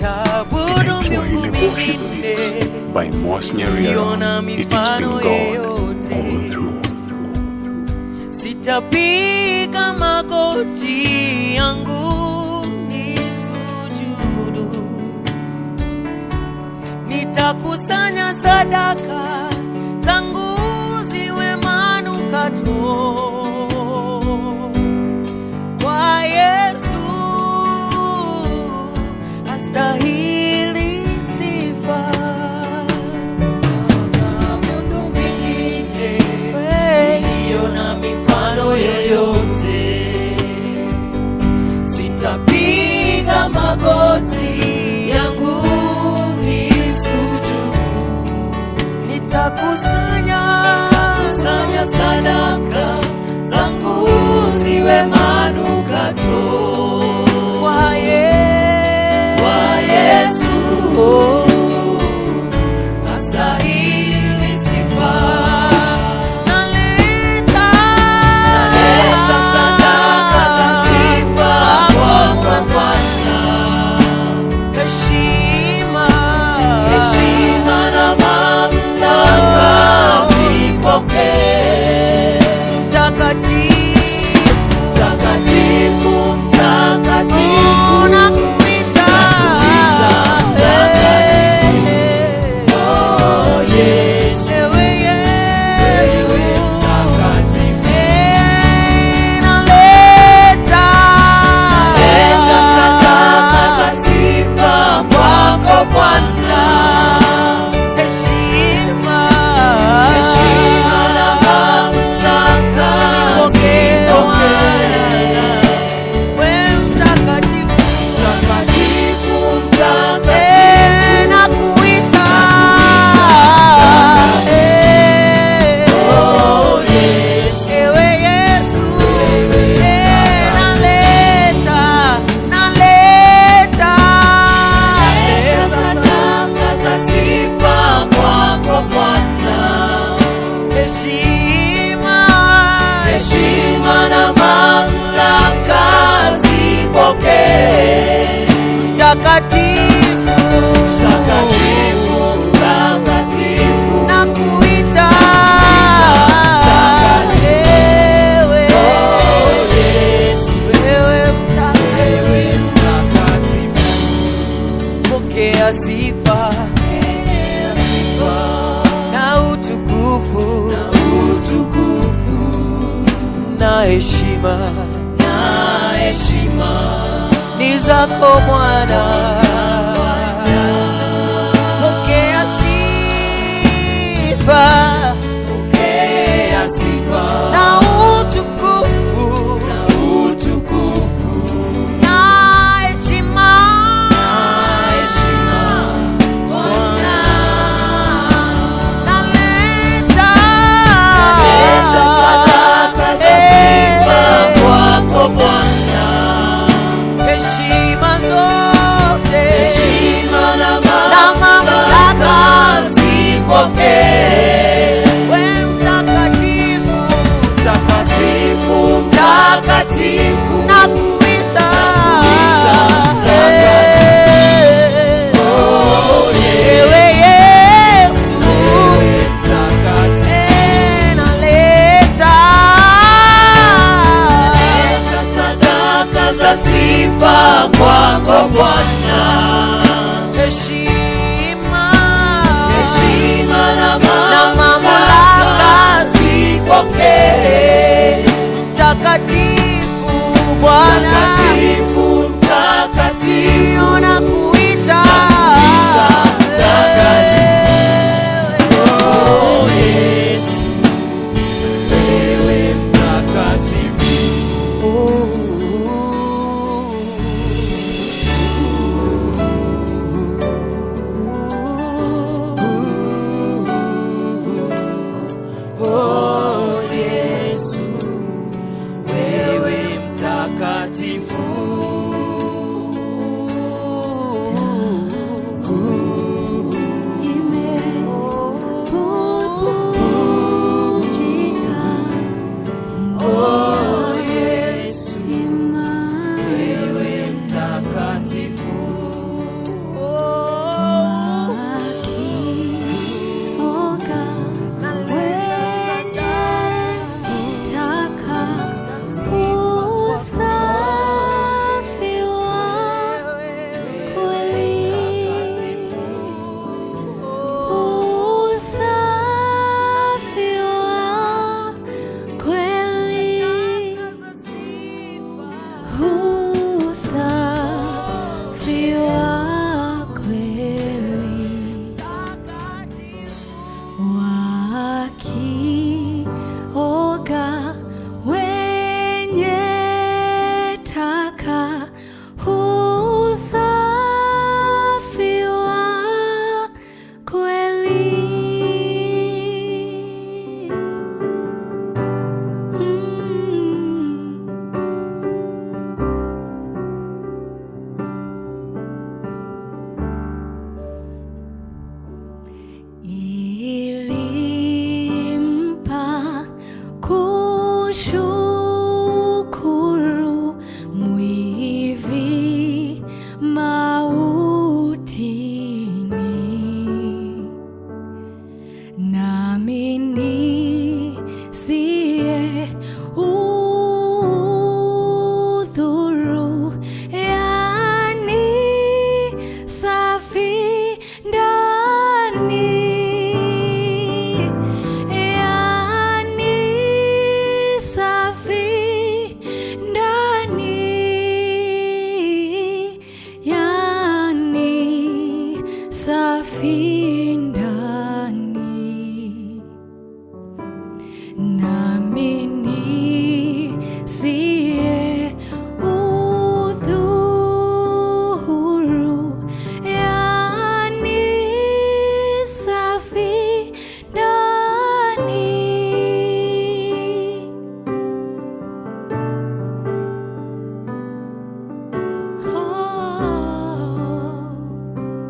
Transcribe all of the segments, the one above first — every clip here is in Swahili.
Sitaabudu Swahili miungu worship mingine by Mosnyeri Ukiona If it's mifano been God yeyote. all through. Sitapiga magoti yangu nisujudu, nitakusanya sadaka zangu ziwe manukato kwa Yesu, astahili sifa. Sitaabudu mingine iliyo na mifano yoyote, sitapiga magoti yangu nisujudu, nitakusanya nitakusanya sadaka zangu ziwe manukato kwa Ye- kwa Yesu astahili sifa. Naleta naleta sadaka za sifa kwako Bwana, heshima heshima na mamlaka zipokee. Mtakatifu mtakatifu mtakatifu nakuita mtakatifu Oh, Yesu. Ewe mtakatifu. Naleta sadaka za sifa kwako Bwana. Heshima na mamlaka zipokee. Wewe mtakatifu, mtakatifu, mtakatifu, nakuita. Oh, Yesu. Ewe Yesu, eh, naleta, naleta sadaka za sifa kwako Bwana heshima heshima na mamlaka zipokee. Mtakatifu mtakatifu mtakatifu nakuita Ewe wewe mtakatifu pokea sifa na utukufu na heshima ni zako Bwana. Pokea sifa na utukufu na heshima Bwana. Naleta heshima zote na mamlaka we mtakatifu mtakatifu na kuita ewe Yesu naleta sadaka za sifa kwako Bwana, heshima heshima na na mamlaka mamlaka zipokee. mtakatifu Bwana Mtakatifu, mtakatifu, ona kuita oh Yesu, wewe mtakatifu. Oh, Yesu, wewe mtakatifu mautini nami nisiye udhuru, yani safi ndani, yani safi ndani, yani safi ndani nami nisiye udhuru, yani safi ndani. Oh.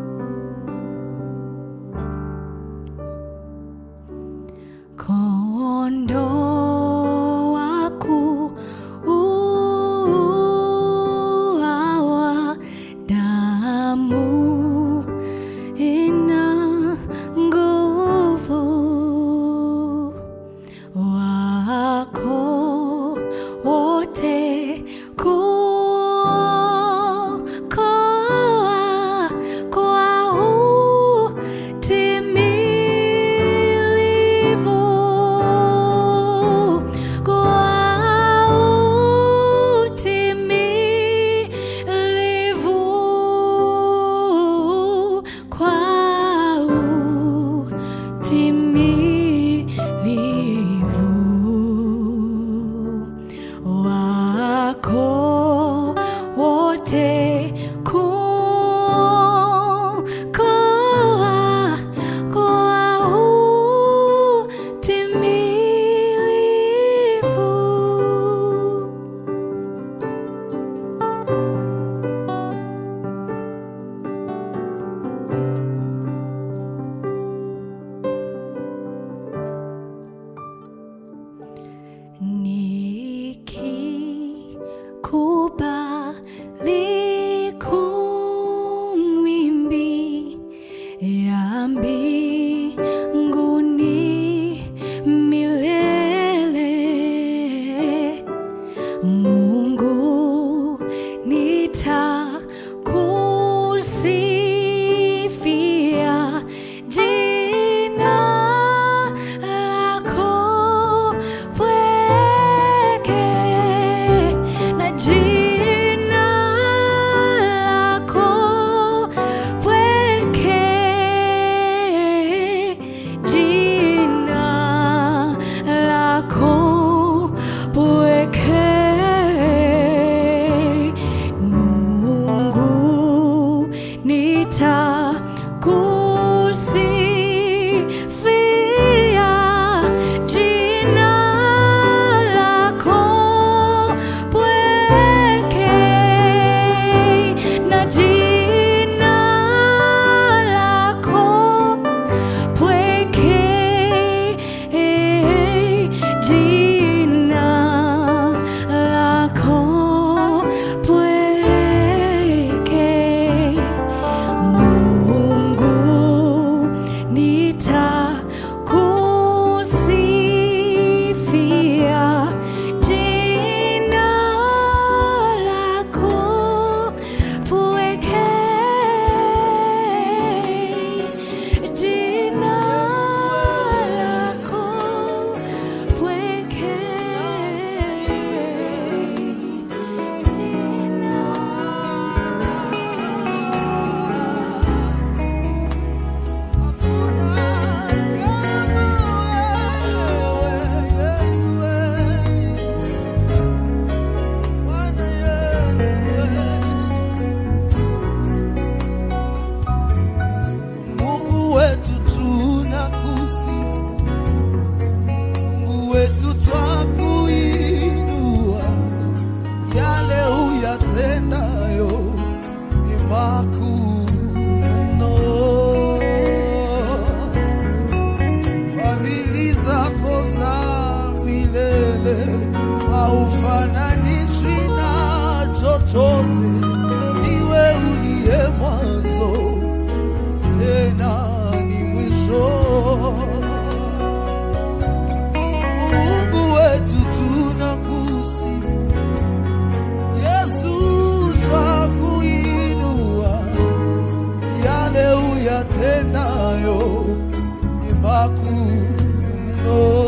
Kondoo waku uawa, damu ina nguvu, wako wote kuokoa kwa utimilivu, kwa utimilivu, uyatendayo ni makuu mno.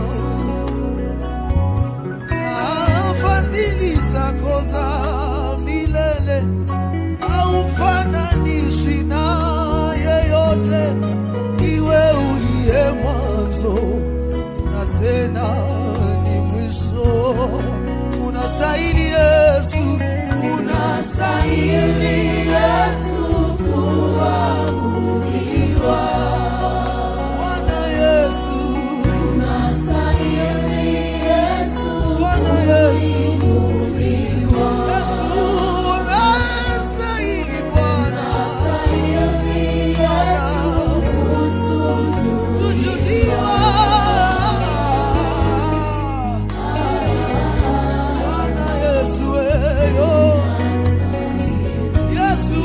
Ah, Fadhili zako za milele haufananishwi na yeyote, iwe uliye mwanzo na tena ni mwisho. Unastahili Yesu, unastahili Yesu kuabudiwa. Bwana Yesu, Bwana Yesu, Yesu unastahili Bwana, tujudiwa. Bwana Yesu weyo, Yesu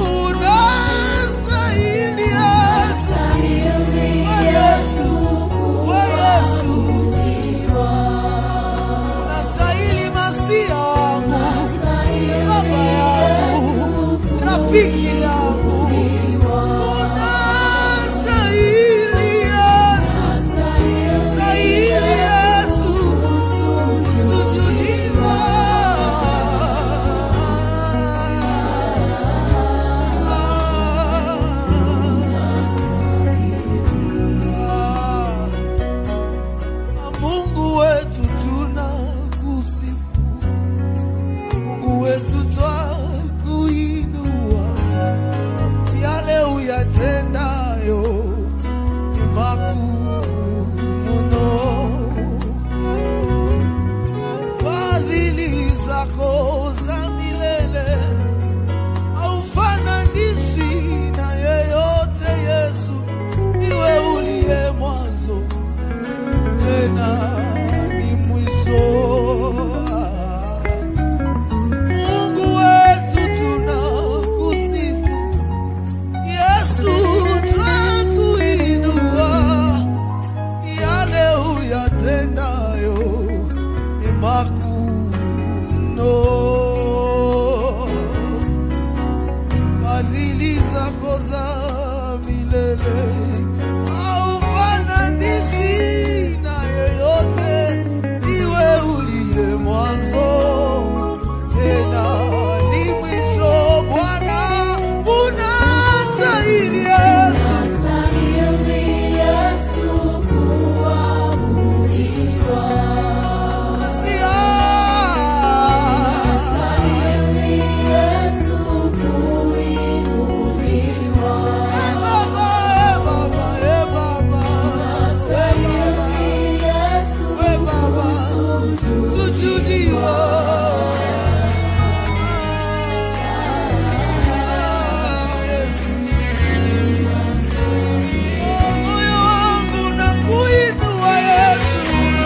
unastahili Yesu, we Yesu, we Yesu unastahili masia wangu, baba yangu, rafiki yangu, unastahili Yesu, stahili Yesu, kusujudiwa. Ah. Mungu wetu tunakusifu, Mungu wetu twakuinua, yale uyatendayo ni makuu mno. Fadhili zako za milele haufananishwi na yeyote, Yesu, iwe uliye mwanzo tena ni mwisho. Mungu wetu tunakusifu, Yesu twakuinua, yale uyatendayo ni makuu mno. Fadhili zako za milele haufananishwi na yeyote, iwe uliye mwanzo tena ni mwisho. Bwana unastahili Yesu, Masia. Eh, Baba, eh, Baba, eh, Baba, eh, Baba, eh, Baba, sujudiwa. Ah, Yesu. Oh, moyo wangu nakuinua Yesu,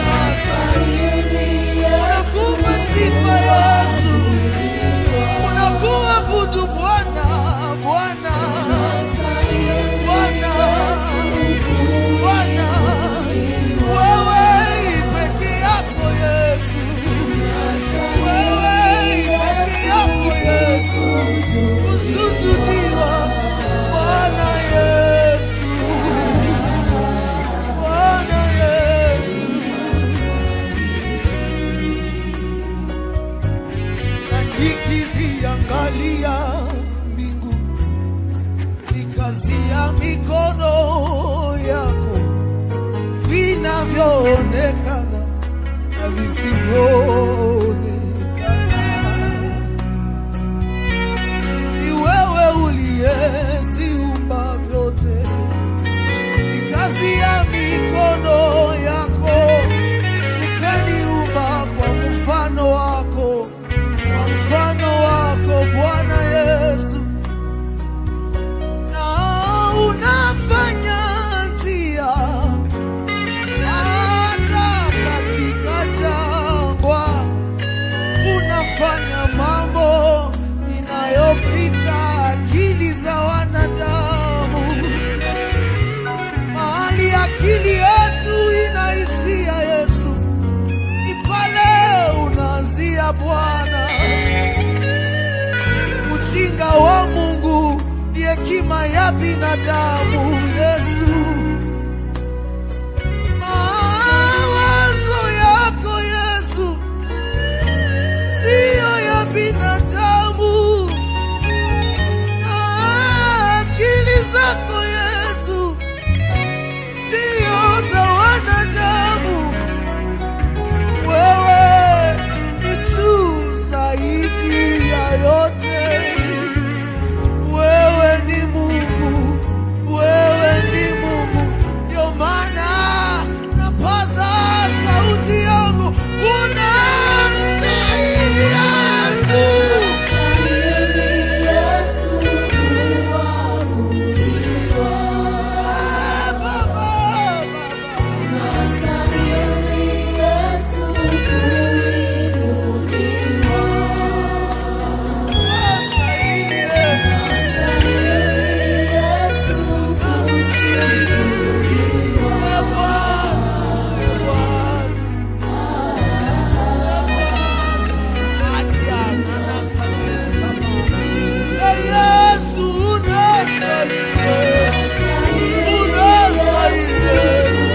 unakupa sifa Yesu, unakuabudu Bwana, Bwana, Bwana, Bwana, wewe peke yako Yesu, wewe peke yako Yesu, usujudiwa Bwana Yesu, Bwana Yesu. na nikiziangalia mbingu nikazia mikono yako vinavyoonekana na visivyoonekana ni wewe uliyeziumba vyote nikazia mikono yako ukaniumba kwa mfano wako kwa mfano wako Bwana Yesu, na unafanya njia hata katika jangwa ya binadamu Yesu. Mawazo yako Yesu siyo ya binadamu, na akili zako Yesu siyo za wanadamu. Wewe ni juu zaidi ya yote. Wewe ni Mungu, wewe ni Mungu. Ndio maana napaza sauti yangu, unastahili Yesu. Baba, Baba, Baba. Unastahili Yesu. Ee Bwana, ee Bwana. Adiana na kabisa. Ee Yesu, unastahili Yesu. Unastahili Yesu.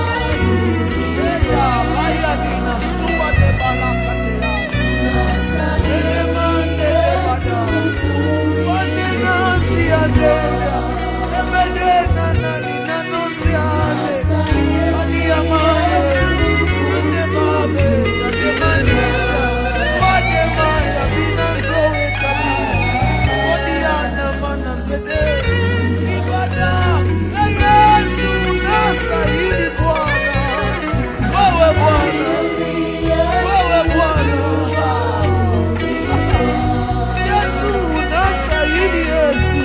Enda baya nina suwa de balaka te yako. Ene mande de bada. Wane nasi adega. Ebede na na nina nosi ade. Adi amane. Ande mabe. Ade manisa. Wade maya bina zoe kabila. Odi ana mana zede. Ibada. Na Yesu unastahili Bwana. Wewe Bwana. Wewe Bwana. Yesu unastahili Yesu.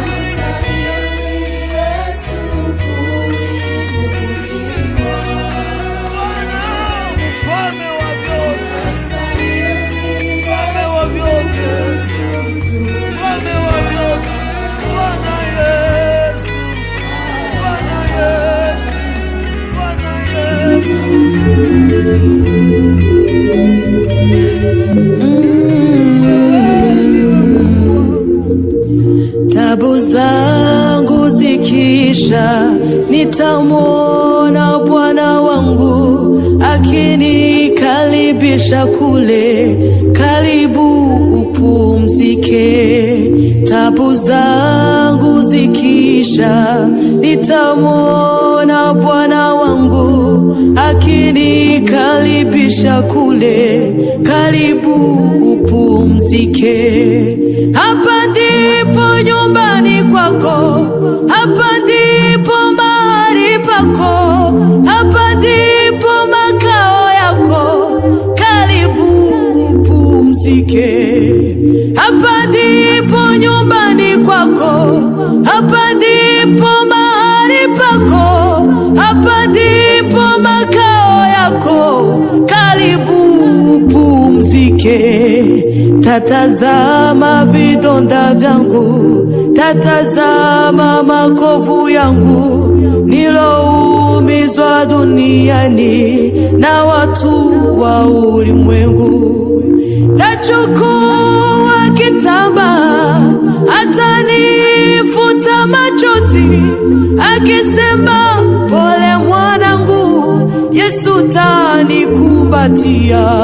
Bwana mfalme wa vyote. Mfalme wa vyote. Mfalme wa vyote. Bwana Yesu. Bwana Yesu. Bwana Yesu. Tabu zangu zikisha, nitamwona Bwana wangu akinikaribisha kule, karibu upumzike. Tabu zangu zikisha, nitamwona Bwana wangu akinikaribisha kule, karibu upumzike. Hapa ndipo nyumbani kwako, hapa ndipo mahali pako, hapa ndipo makao yako, karibu upumzike. Hapa ndipo nyumbani kwako, hapa ndipo mahali pako, hapa ndipo makao yako, karibu upumzike. Tatazama vidonda vyangu, tatazama makovu yangu, niloumizwa duniani na watu wa ulimwengu. Tachukua kitambaa, atanifuta machozi, akisema pole mwanangu, Yesu tanikumbatia.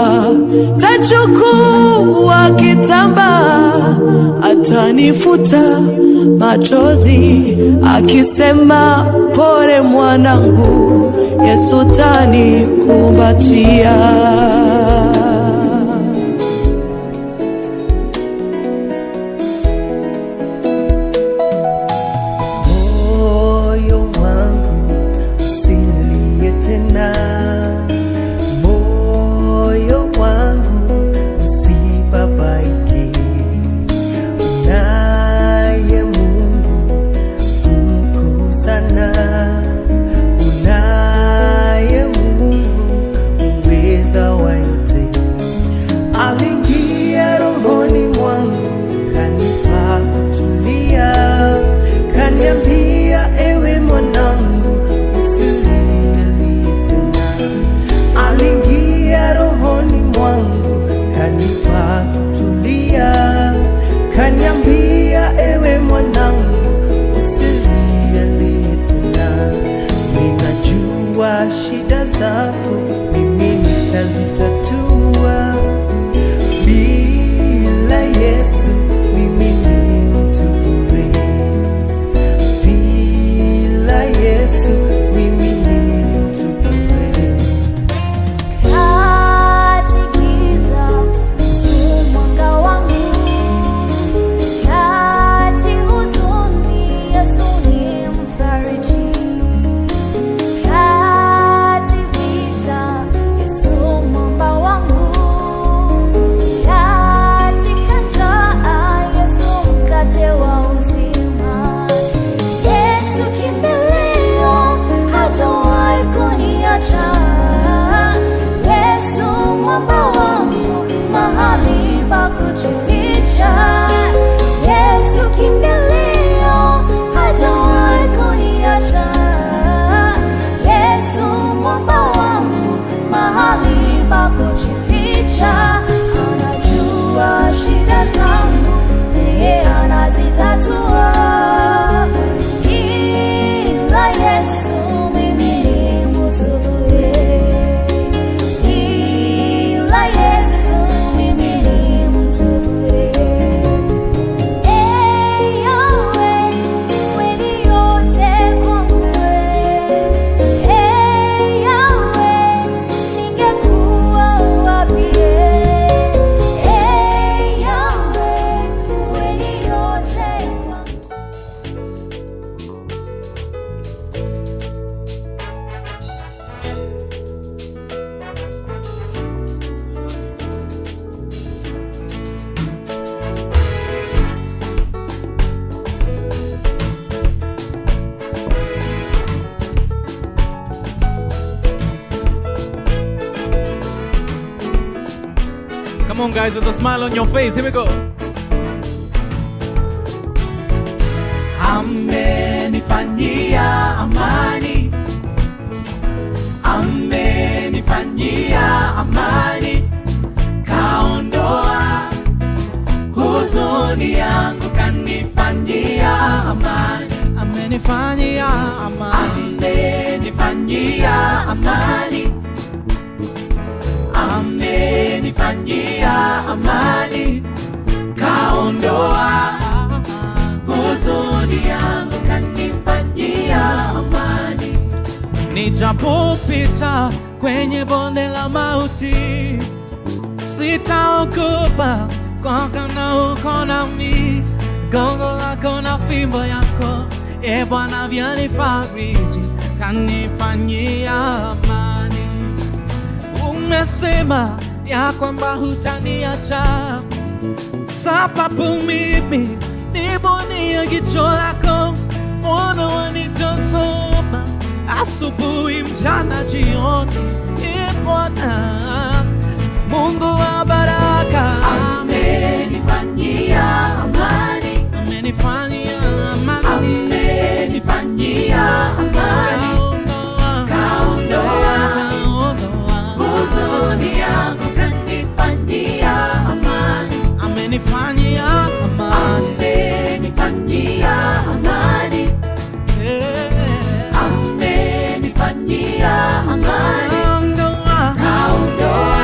Tachukua kitambaa, atanifuta machozi, akisema pole mwanangu, Yesu tanikumbatia. moyo wangu usilie tena, moyo wangu usibabaike. Unaye Mungu mkuu sana, unaye Mungu uweza wa Come on, guys, with a smile on your face. Here we go. Amenifanyia amani, amenifanyia amani, kaondoa huzuni yangu, kanifanyia amani, amenifanyia amani, amenifanyia amani, amenifanyia amani, kaondoa huzuni yangu, kanifanyia amani. Nijapopita kwenye bonde la mauti, sitaogopa kwa kana uko nami, gongo lako na fimbo yako, e Bwana vyanifariji, kanifanyia amani. Umesema ya kwamba hutaniacha, sababu mimi nibonia jicho lako, mbona wanitazama asubuhi, mchana, jioni, e Bwana Mungu wa baraka amenifanyia amani, amenifanyia amani, amenifanyia amani, kaondoa huzuni yangu, kanifanyia amani, amenifanyia amani, amenifanyia amani, amenifanyia amani, kaondoa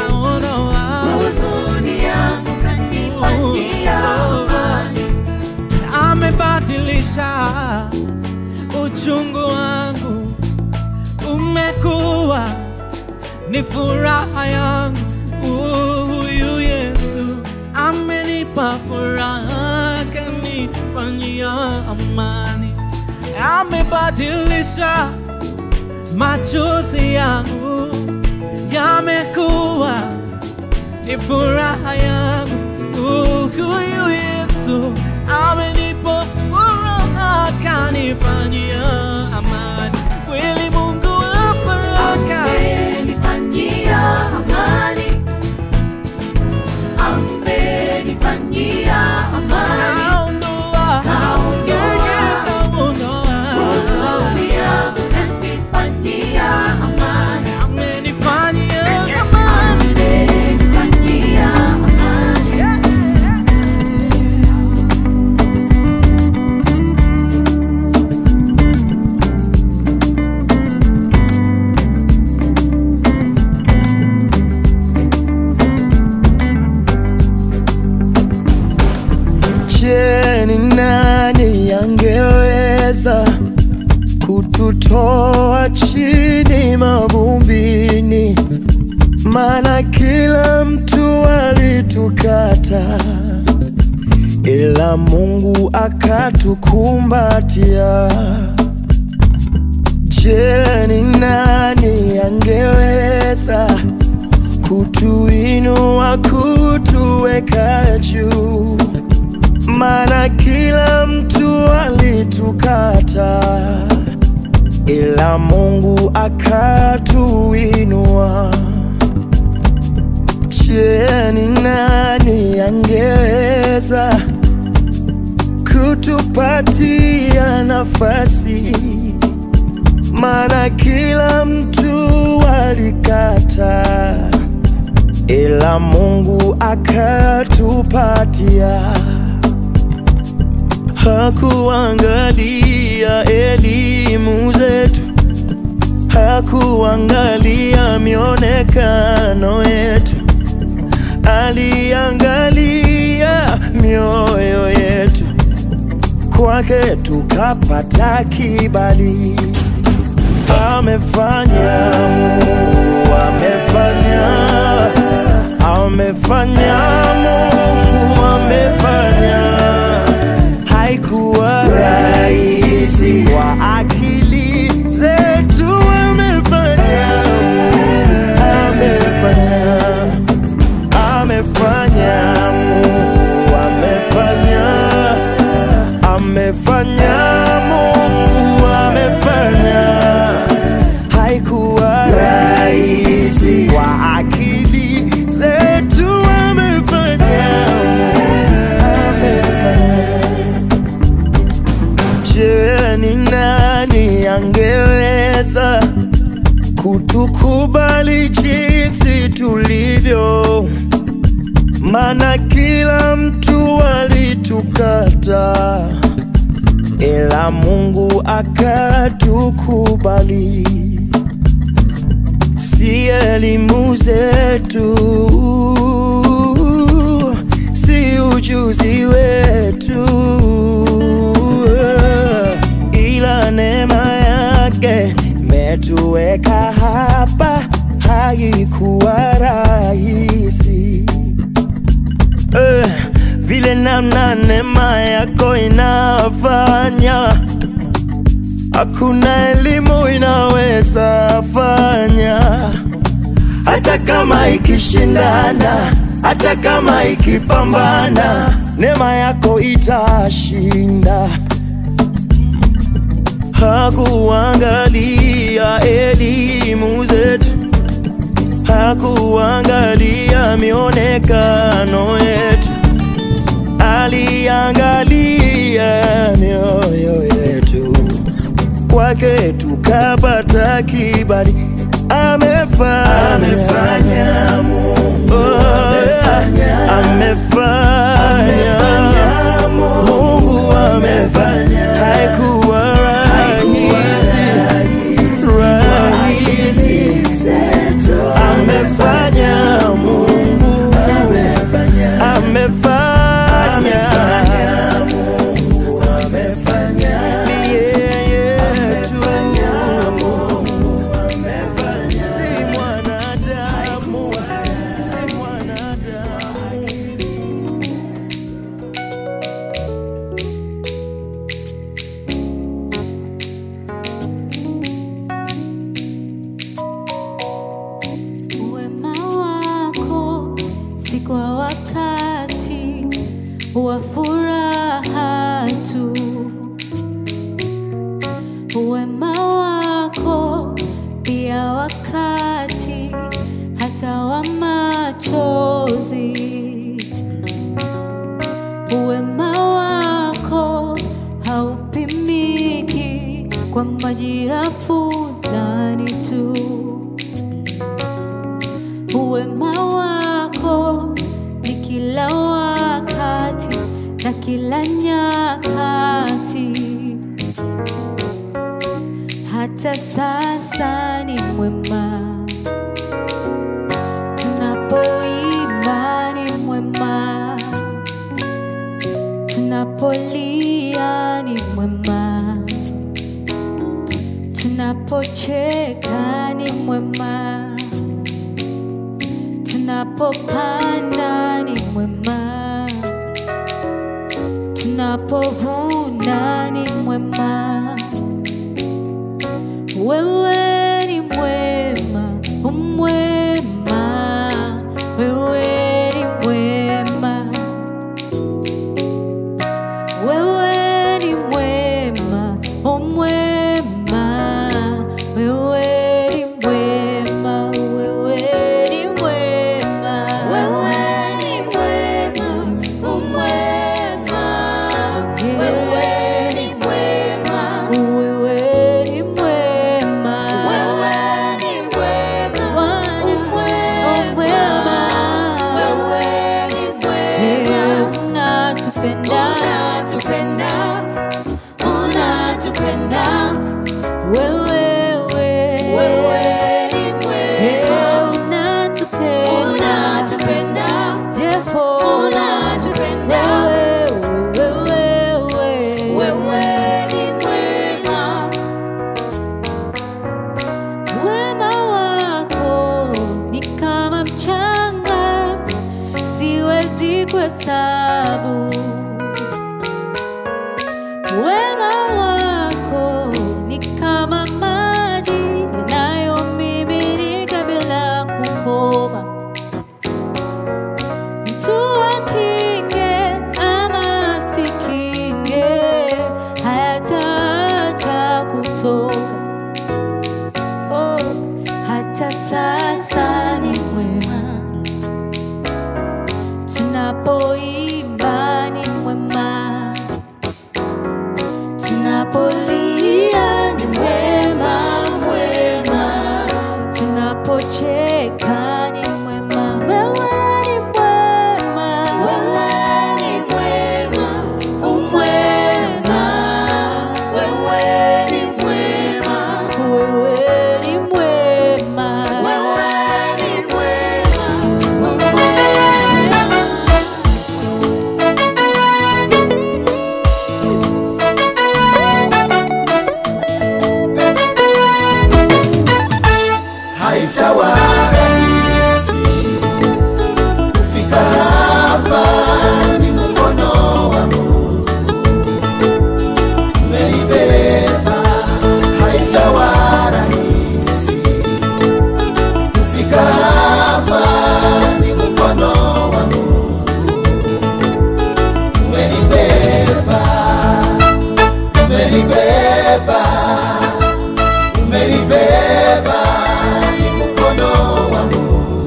huzuni yangu, kanifanyia amani, amebadilisha uchungu wangu, umekuwa ni furaha yangu. Huyu Yesu amenipa furaha, kanifanyia amani, amebadilisha machozi yangu, yamekuwa ni furaha yangu. Huyu Yesu amenipa furaha, kanifanyia amani. Kweli Mungu wa baraka amenifanyia amani, amenifanyia amani, kaondoa kaondoa huzuni yangu, kanifanyia amani, amenifanyia amani, amenifanyia amani. Je, ni nani angeweza kututoa chini mavumbini? Maana kila mtu alitukata, ila Mungu akatukumbatia. Je, ni nani angeweza kutuinua, kutuweka juu? maana kila mtu alitukata, ila Mungu akatuinua. Je, ni nani angeweza kutupatia nafasi? Maana kila mtu alikata, ila Mungu akatupatia hakuangalia elimu zetu, hakuangalia mionekano yetu, aliangalia mioyo yetu. Kwake tukapata kibali. Amefanya Mungu, amefanya, amefanya Mungu, amefanya haikuwa rahisi kwa akili zetu, amefanya, amefanya, amefanya, Mungu amefanya, amefanya, Mungu amefanya, haikuwa rahisi kwa akili zetu, ni nani angeweza kutukubali jinsi tulivyo? Maana kila mtu alitukata, ila Mungu akatukubali. Si elimu zetu, si ujuzi wetu, ila neema yake imetuweka hapa. Haikuwa rahisi eh, vile namna neema yako inafanya hakuna elimu inaweza fanya, hata kama ikishindana, hata kama ikipambana, neema yako itashinda. Hakuangalia elimu zetu, hakuangalia mionekano yetu, aliangalia mioyo yetu kwake tukapata kibali. Amefanya, amefanya Mungu, amefanya, amefanya Mungu, amefanya. Haikuwa rahisi, rahisi, amefanya Mungu, amefanya ni yeye tu, si mwanadamu, si mwanadamu. Wema wako si kwa wakati wa furaha tu, wema wako pia wakati hata wa machozi. Wema wako haupimiki kwa majira fulani tu wema wako ni kila wakati na kila nyakati, hata sasa ni mwema. Tunapoimba ni mwema, tunapolia ni mwema, tunapocheka ni mwema tunapopanda ni mwema, tunapovuna ni mwema. Wewe ni mwema, umwema, wewe ni mwema, wewe ni mwema, umwema, wewe ni mwema, wewe ni mwema, wewe ni mwema, umwema, wewe ni mwema, wewe ni mwema, wewe ni mwema, umwema, wewe ni mwema, unatupenda, unatupenda, unatupenda wewe wewe ni mwema unatupenda unatupenda Jeho unatupenda wewe wewe wewe ni mwema wema wako ni kama mchanga siwezi kuhesabu Wema wako ni kama maji yanayomiminika bila kukoma. Mtu akinge ama asikinge, hayataacha kutoka. Oh, hata sasa ni mwema tunapoimba ni mwema, tunapolia mwema, mwema. Tunapocheka ni mwema, wewe ni mwema, wewe ni mwema, umwema, wewe ni mwema, wewe ni mwema, wewe ni mwema, umwema. haijawa rahisi kufika hapa, ni mkono wa Mungu umenibeba. Haijawa rahisi kufika hapa, ni mkono wa Mungu umenibeba, umenibeba umenibeba ni mkono wa Mungu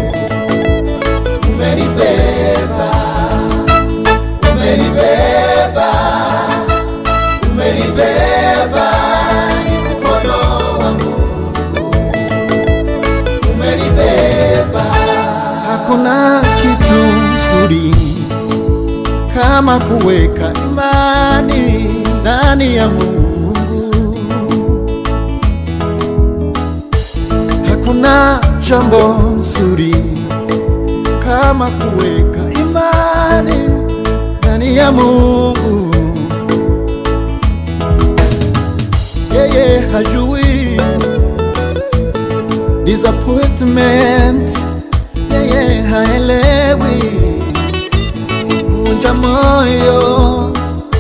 umenibeba umenibeba umenibeba ni mkono wa Mungu umenibeba hakuna kitu nzuri kama kuweka imani ndani ya Mungu Hakuna jambo nzuri kama kuweka imani ndani ya Mungu. Yeye hajui disappointment, yeye haelewi kuvunja moyo,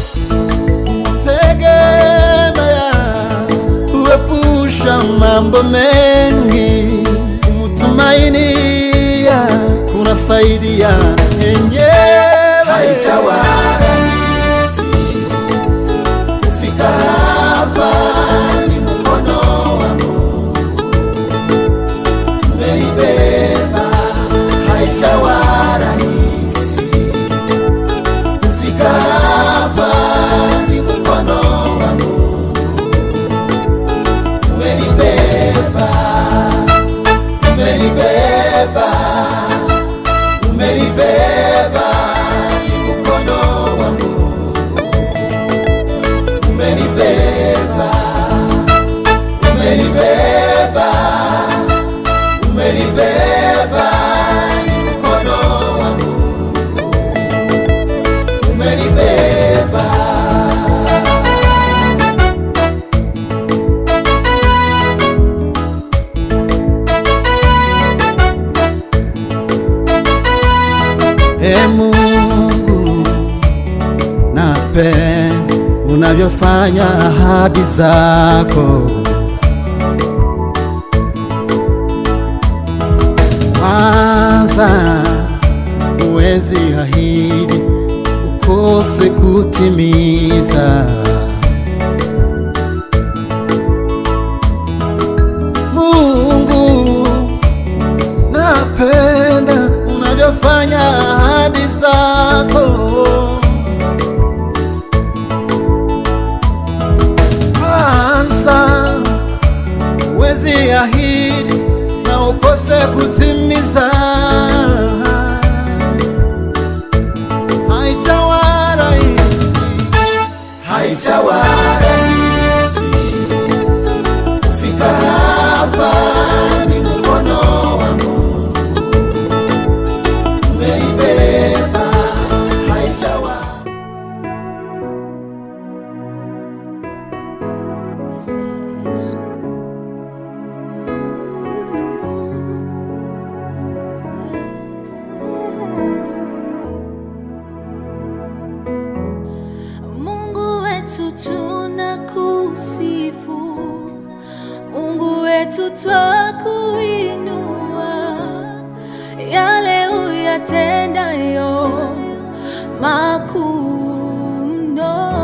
tegemea huepusha mambo mengi, kumtumainia kuna saidia yenyewe. Haijawa rahisi kufika hapa, ni mkono wa Mungu umenibeba. Haijawa rahisi kufika hapa, ni mkono wa Mungu umenibeba, umenibeba, umenibeba, ni mkono wa Mungu umenibeba, umenibeba, umenibeba, ni mkono wa Mungu umenibeba. E Mungu, napenda unavyofanya ahadi zako. Kwanza huwezi ahidi ukose kutimiza. Mungu, napenda unavyofanya ahadi zako. Kwanza wezi ahidi na ukose kutimiza. Haijawa rahisi, haijawa rahisi kufika hapa, ni mkono wa Mungu umenibeba. Haijawa Mungu wetu tunakusifu, Mungu wetu twakuinua, yale uyatendayo makuu mno.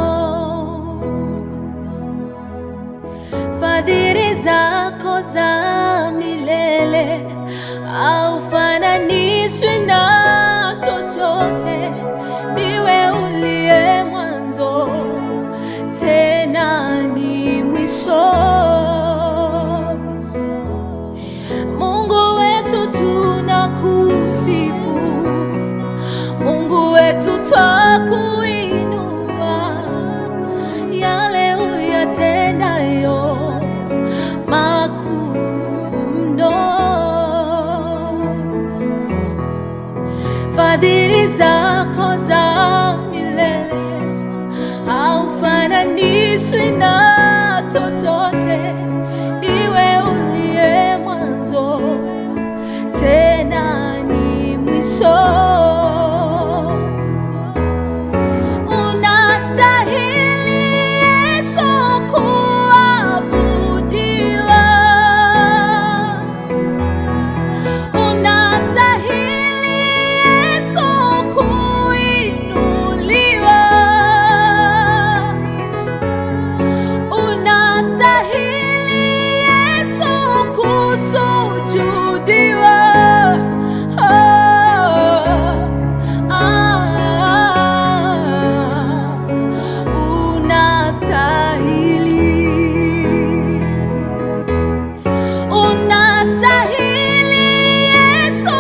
Fadhili zako za milele haufananishwi na chochote, ndiwe uliye mwanzo tena ni mwisho. mwisho. Mungu wetu tunakusifu, Mungu wetu twakuinua, yale uyatendayo makuu mno fadhili zako za milele haufananishwi na chochote, ndiwe uliye mwanzo tena ni mwisho. Unastahili Yesu kuabudiwa. Unastahili Yesu kuinuliwa. Unastahili Yesu kusujudiwa. Ah, ah, unastahili. Unastahili Yesu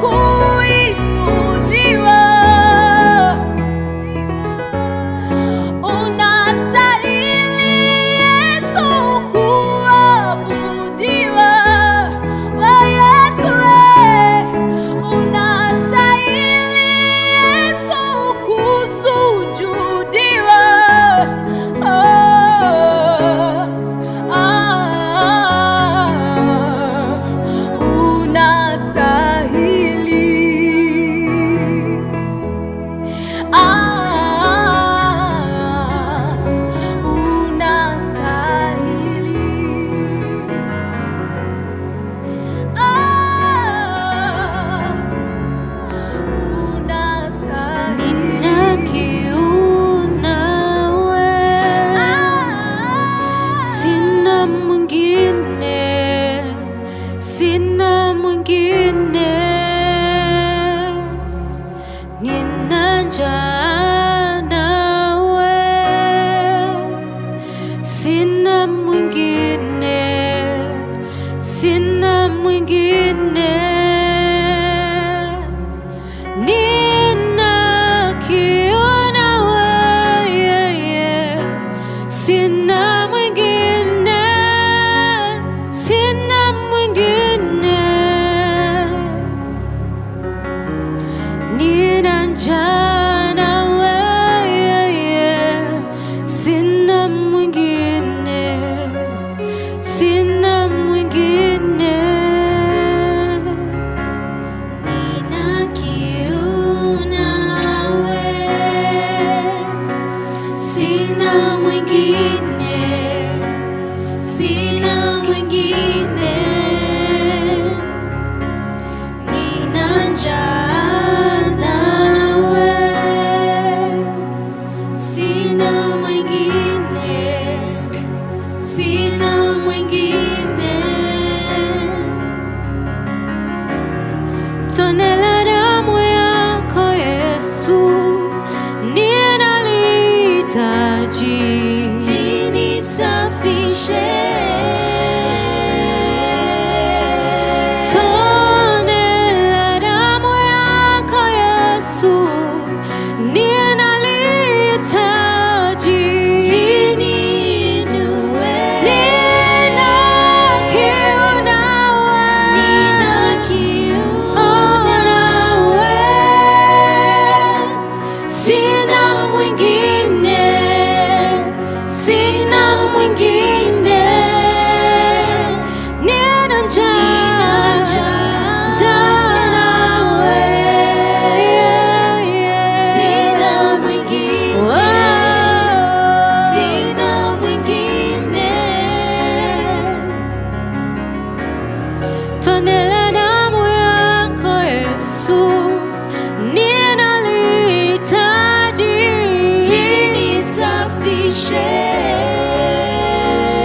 kuinuliwa. Unastahili Yesu kuabudiwa. We Yesu we, unastahili Yesu kusujudiwa. Ah, ah, unastahili. Ah, unastahili. Ah, Sina mwingine, sina mwingine, nina njaa nawe, sina mwingine, sina mwingine, nina kiu nawe, sina mwingine, sina mwingine, nina njaa nawe, sina mwingine, sina mwingine, nina kiu nawe sina mwingine, sina mwingine, nina njaa nawe, sina mwingine, sina mwingine, tone la damu yako Yesu ninalihitaji linisafishe tone la damu yako Yesu ninalihitaji liniinue nina kiu nawe nina kiu nawe sina mwingine, sina mwingine, nina njaa, njaa nawe, sina mwingine, sina mwingine tone la damu yako Yesu ninalihitaji linisafishe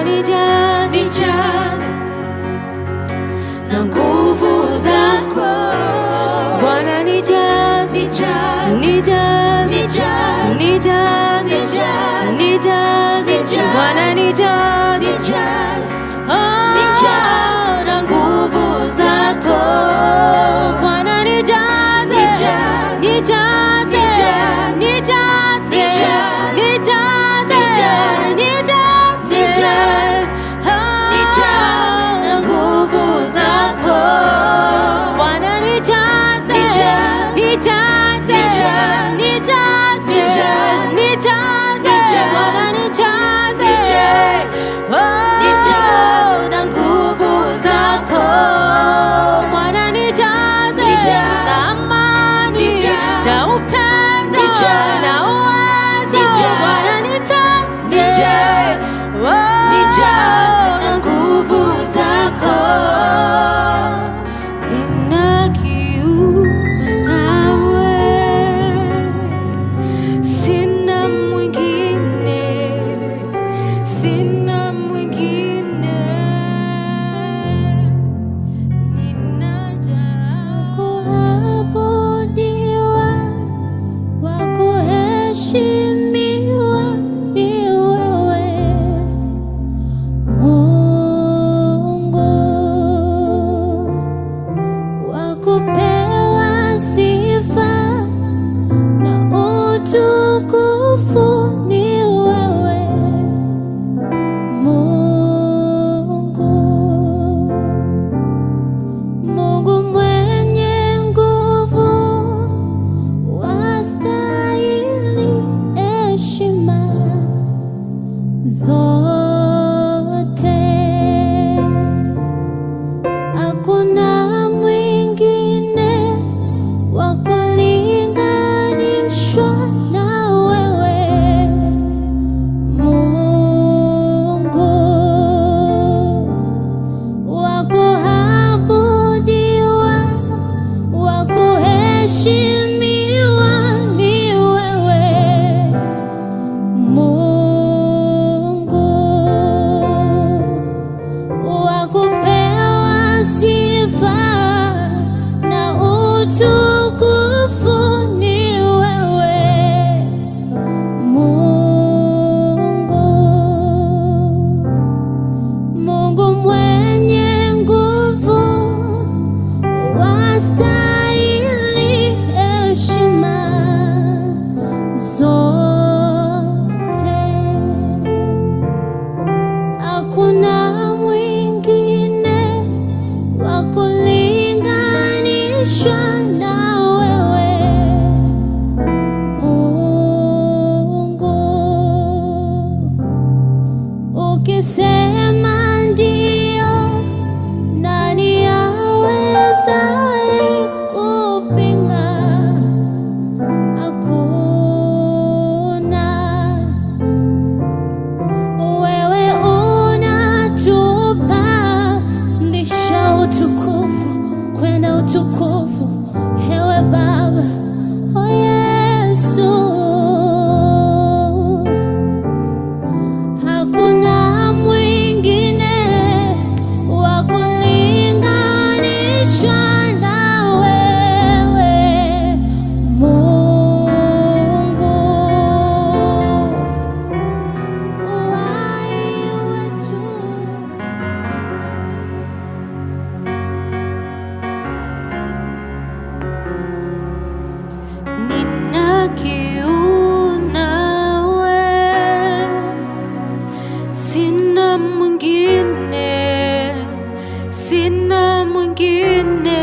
nijaze, nijaze na nguvu zako Bwana nijaze, nijaze nijaze, nijaze nijaze, Nijaze. nijaze, Nijaze. Bwana nijaze, nijaze Oh, nijaze na nguvu zako Bwana nijaze, Nijaze. nijaze, Nijaze. nijaze, Nijaze. nijaze, Nijaze. nijaze, Nijaze. Oh, nijaze na nguvu zako Bwana nijaze, Nijaze. nijaze, Nijaze. nijaze, Nijaze. nijaze, Nijaze. Bwana nijaze, Nijaze. Oh, nijaze na nguvu zako Bwana nijaze Nijaze. na amani Nijaze. na upendo Nijaze. na uwezo Nijaze. Bwana nijaze Nijaze. Oh, nijaze na nguvu zako nina kiu nawe, sina mwingine, sina mwingine, ninajaa kuabudiwa wa kuheshimiwa ni wewe Mungu wa kupewa sifa na utukufu ni wewe Mungu Mungu mwenye nguvu wastahili heshima zote. Hakuna mwingine wa kulinganishwa na wewe Mungu wa kuabudiwa, wa kuheshimiwa ni wewe Mungu, wa kupewa sifa na utukufu ni wewe Mungu. Mungu mwenye nguvu wastahili heshima zote. Hakuna mwingine wa kulinganishwa na wewe Mungu. Ukisema ndio, nani awezaye kupinga? Hakuna. Wewe unatupandisha utukufu kwenda utukufu, ewe Baba, oh Yesu. Hakuna mwingine wa kulinganishwa na wewe Mungu. Uhai wetu nina kiu nawe, sina mwingine, sina mwingine,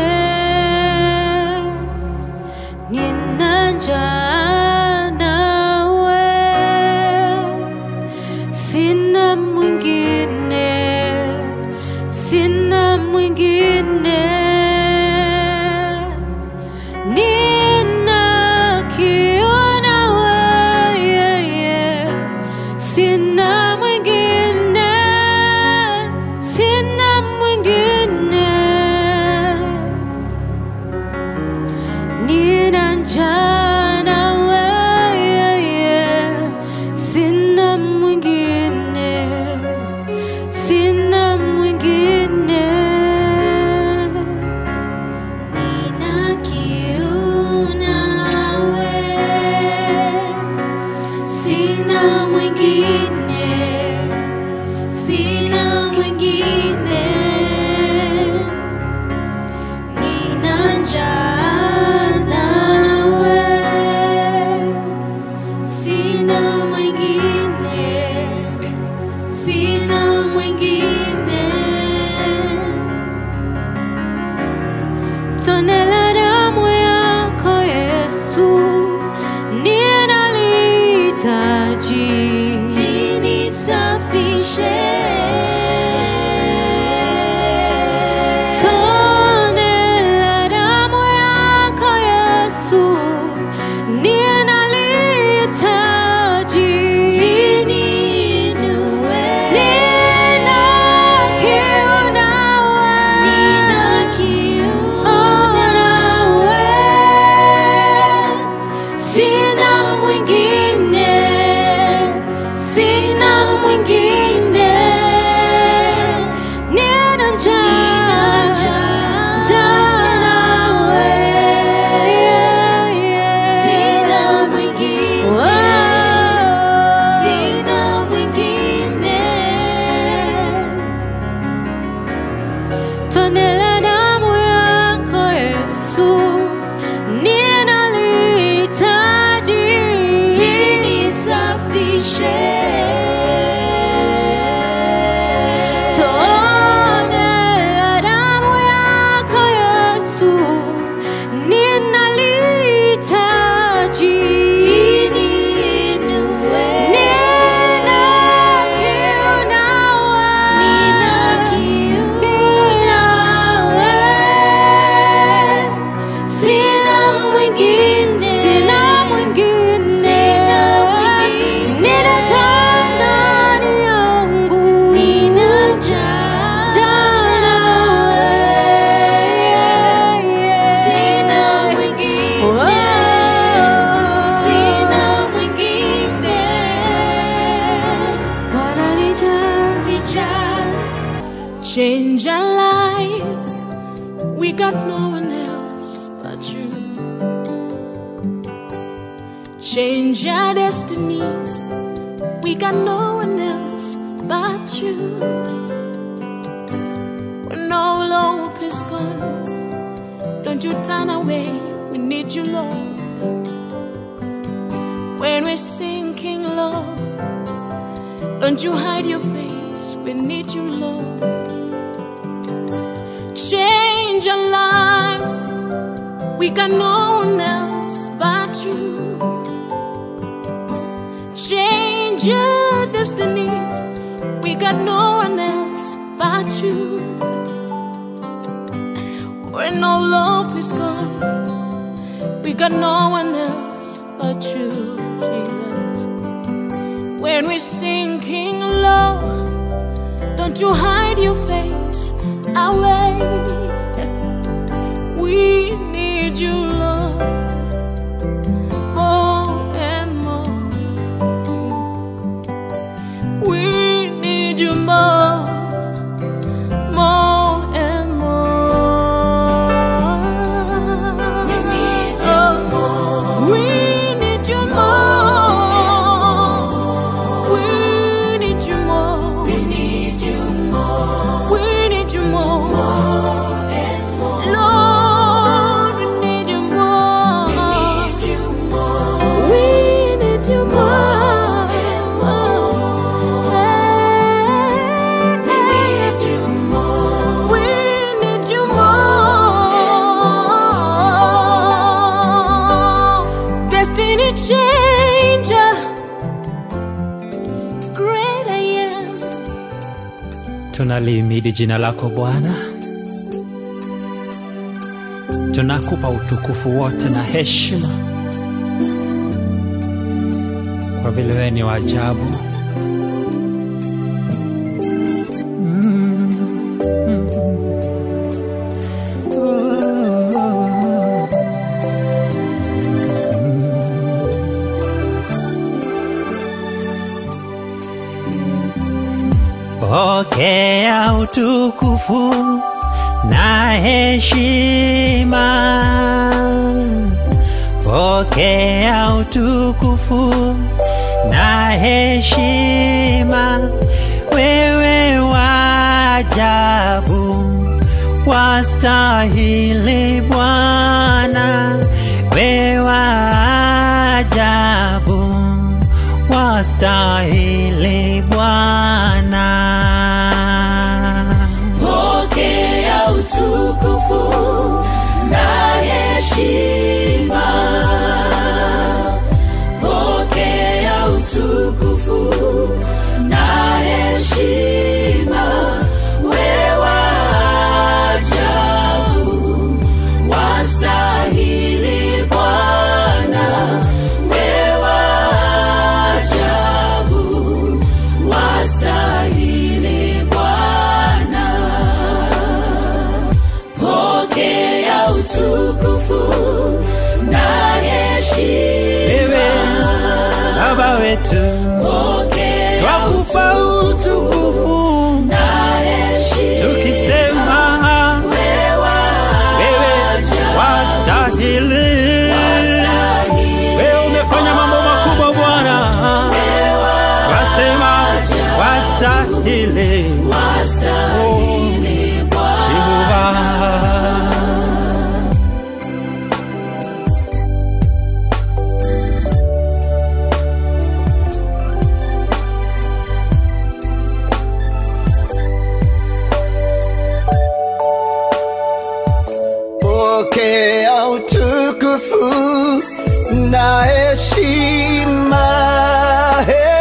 nina njaa nawe, sina mwingine, sina mwingine. Nina kiu nawe, yeah, yeah. Sina mwingine, sina mwingine. Nina njaa nawe, yeah, yeah. Sina mwingine, Tone la damu yako Yesu, ninalihitaji. Nina kiu nawe. Sina mwingine. Ninajaa ndani yangu. Jaa nawe. Bwana nijaze. Change our lives. We got no one else but you. Change our destinies. We got no one else but you. When all hope is gone, don't you turn away. We need you, Lord. When we're sinking low, don't you hide your face. We need you, Lord. Change our lives. We got no one else but you. Change your destinies. We got no one else but you. When all hope is gone, we got no one else but you, Jesus. When we're sinking low, don't you hide your face away. We need you, Lord, more and more. We need you more, more and more. We need you more. We need you more. We need you more. We need you more. We need you more. Lord, we need you more. We need you more. We need you more. We need you more. We need you more. Destiny changer. Great I am. Tunalihimidi jina lako Bwana, tunakupa utukufu wote na heshima, kwa vile wewe ni wa ajabu. Pokea utukufu na heshima, pokea utukufu na heshima, wewe wa ajabu, wastahili Bwana, wewe wa ajabu, wastahili Bwana. Pokea utukufu na heshima. Pokea utukufu na heshima. Wewe ajabu, wastahili Bwana. Wewe ajabu, wastahili Bwana. Pokea utukufu na heshima. Wewe Baba wetu, Pokea twakupa utukufu na heshima. tukisema wewe wastahili. Wewe umefanya mambo makubwa Bwana, twasema wastahili. Jehova. utukufu na heshima. Hey.